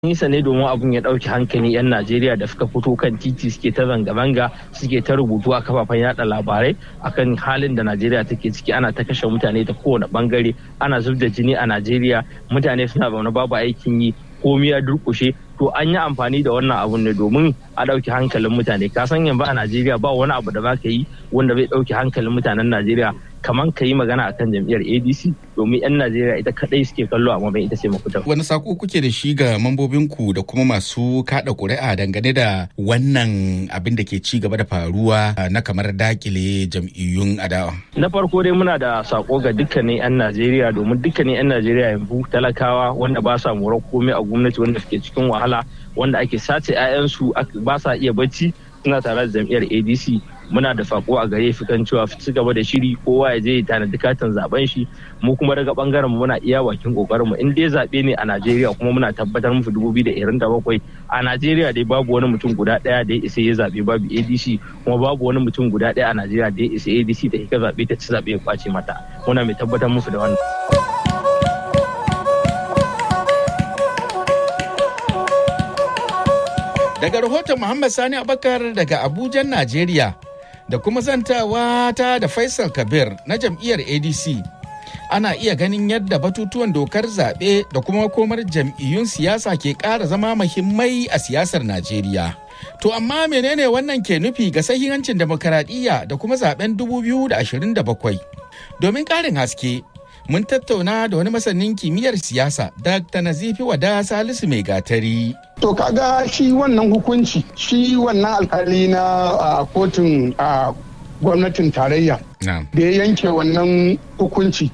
nisa ne domin abun ya ɗauki hankali 'yan Najeriya da suka fito kan titi suke ta zanga-zanga suke ta rubutu a kafafen yada labarai akan halin da Najeriya take ciki ana ta kashe mutane ta kowane bangare ana zub da jini a Najeriya mutane suna zaune babu aikin yi komi ya durkushe to an yi amfani da wannan abun ne domin a ɗauki hankalin mutane ka san yanzu a Najeriya ba wani abu da za ka yi wanda bai ɗauki hankalin mutanen Najeriya kamar ka yi magana akan jam'iyyar ADC domin 'yan Najeriya ita kadai suke kallo amma bai ita ce mafuta. Wani sako kuke da shi ga mambobinku da kuma masu kada ƙuri'a dangane da wannan abin da ke ci gaba da faruwa na kamar dakile jam'iyyun adawa? Na farko dai muna da sako ga dukkanin 'yan Najeriya domin dukkanin 'yan Najeriya yanzu talakawa wanda ba sa morar komai a gwamnati wanda suke cikin wahala wanda ake sace 'ya'yansu ba sa iya bacci suna tare da jam'iyyar ADC muna da sako a gare su kan cewa su gaba da shiri kowa ya je ya tanadi katin zaben shi mu kuma daga bangaren muna iya bakin kokarin mu in dai zabe ne a Najeriya kuma muna tabbatar musu 2027 a Najeriya dai babu wani mutum guda daya da ya isa ya zabe babu ADC kuma babu wani mutum guda daya a Najeriya da ya isa ADC ta ka zabe ta ci zabe ya kwace mata muna mai tabbatar musu da wannan Daga rahoton Muhammad Sani Abakar daga Abuja, Najeriya. da kuma zantawa ta da Faisal Kabir na jam'iyyar ADC. Ana iya ganin yadda batutuwan dokar zaɓe da kuma komar jam'iyyun siyasa ke ƙara zama muhimmai a siyasar Najeriya. To amma menene wannan ke nufi ga sahihancin demokaradiyya da kuma zaben 2027? Domin ƙarin haske, mun tattauna da wani masanin kimiyyar siyasa Dr. Nazifi Wada Salisu Mai Gatari. To kaga shi wannan hukunci shi wannan alkali na kotun gwamnatin tarayya da ya yanke wannan hukunci.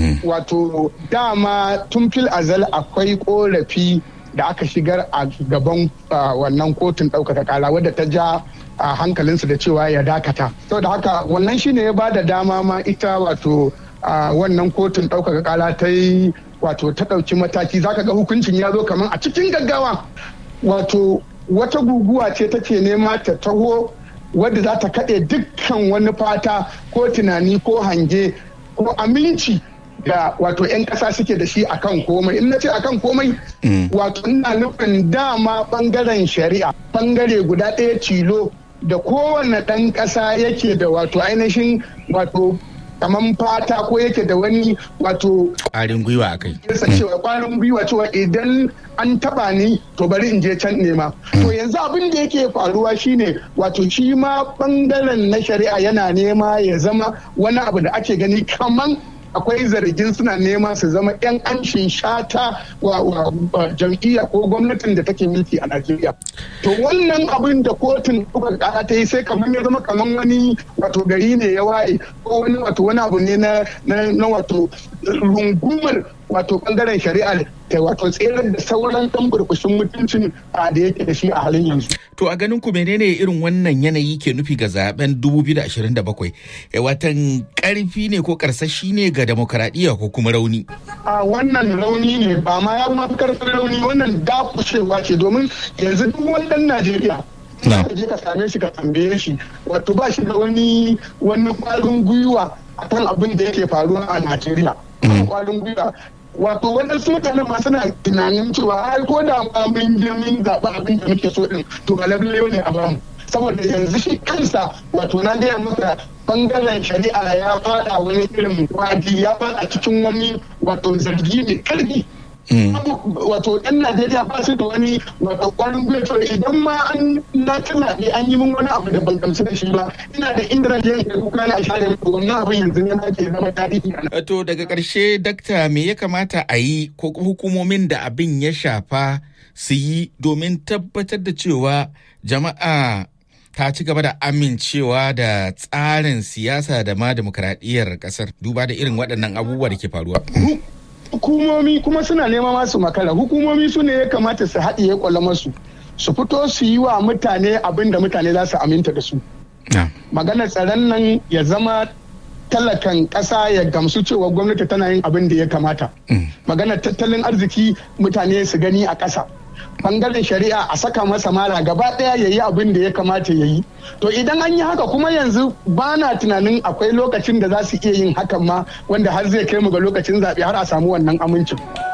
Wato dama tun fil azal akwai korafi da aka shigar a gaban wannan kotun ɗaukaka kara wadda ta ja a hankalinsu da cewa ya dakata. Saboda haka wannan shine ya ba da dama ma ita wato wannan kotun ɗaukaka kara ta yi wato ta ɗauki mataki zaka ga hukuncin ya zo kamar a cikin gaggawa wato wata guguwa ce take nema ta taho wadda za ta kaɗe dukkan wani fata ko tunani ko hange ko aminci da wato 'yan ƙasa suke da shi akan komai in na ce akan komai wato ina nufin dama ɓangaren shari'a ɓangare guda ɗaya tilo da kowane ɗan ƙasa yake da wato ainihin wato kamar fata ko yake da wani wato ƙwarin gwiwa a kai. cewa ƙwarin gwiwa cewa idan an taba ni to bari in je can nema. To yanzu abin da yake faruwa shine wato shi ma bangaren na shari'a yana nema ya zama wani abu da ake gani kaman akwai zargin suna nema su zama 'yan anshin shata wa, jam'iyya ko gwamnatin da take mulki a Najeriya. To wannan abin da kotun ɗaukar ƙara ta yi sai kamar ya zama kamar wani wato gari ne ya waye ko wani wato wani abu ne na wato rungumar wato bangaren shari'a ta wato tserar da sauran ɗan burbushin mutuncin da yake da shi a halin yanzu. To a ganin ku menene irin wannan yanayi ke nufi ga zaben 2027? Watan karfi ne ko karsashi ne ga demokaradiyya ko kuma rauni? A wannan rauni ne ba ma ya kuma karfin rauni wannan dakushewa ce domin yanzu duk wani ɗan Najeriya ka je ka same shi ka tambaye shi wato ba shi da wani wani kwarin gwiwa akan abin da yake faruwa a Najeriya. Kwarin gwiwa wato waɗansu mutanen ma suna tunanin cewa ai ko da ma mun je mun zaɓi abin da muke so din to ga lalle ne a bamu saboda yanzu shi kansa wato na gaya maka bangaren shari'a ya fada wani irin wadi ya fada cikin wani wato zargi mai karfi wato yan najeriya ba su da wani wato kwarin gwiwa idan ma an na tuna ne an yi min wani abu da ban gamsu da shi ba ina da inda da yanke kuka na share muku wannan abin yanzu ne ma ke zama tarihi to daga karshe dakta me ya kamata a yi ko hukumomin da abin ya shafa su yi domin tabbatar da cewa jama'a ta ci gaba da amincewa da tsarin siyasa da ma demokradiyyar kasar duba da irin waɗannan abubuwa da ke faruwa. hukumomi kuma suna nema masu makara hukumomi su ne ya kamata su haɗiye kwalamarsu su fito su yi wa mutane abin da mutane za su aminta da su maganar tsaron nan ya zama talakan ƙasa ya gamsu cewa gwamnati tana yin abin da ya kamata maganar tattalin arziki mutane su gani a ƙasa bangaren shari'a a saka masa mara gaba daya ya yi abin da ya kamata ya yi to idan an yi haka kuma yanzu ba na tunanin akwai lokacin da za su iya yin hakan ma wanda har zai kai mu ga lokacin zaɓe har a samu wannan amincin.